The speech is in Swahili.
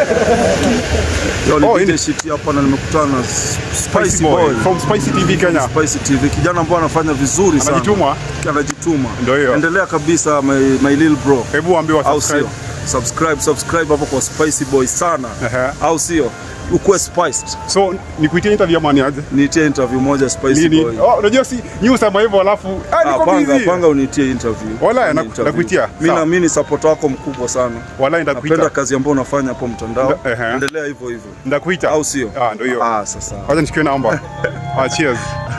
Leo Oh, nipige ini- shit hapa na nimekutana na Spicy Spicy Boy Boy. from Spicy TV Kenya. Spicy TV kijana ambaye anafanya vizuri sana. Anajituma. Anajituma. Ndio hiyo. Endelea kabisa my, my little bro. Hebu waambie wa Au subscribe. sio? Subscribe, subscribe hapo kwa Spicy Boy sana. Ehe. Au sio? Ukuwe spiced. So nikuitie interview ama niaje? Niitie interview moja Spicy Nini? Boy. Oh, unajua si news ama hivyo alafu ah Ah, niko panga, busy. panga unitie interview. Wala, Fanya na- interview. nakuitia. Mimi Sawa. naamini support wako mkubwa sana. Wala Napenda ndakuita. kazi ambayo unafanya hapo mtandao. Nda- ehe. Endelea hivyo hivyo. Ndakuita. Au sio? Ah, ndio hiyo. Ah, sasa. Wacha nichukue namba. Ah, cheers.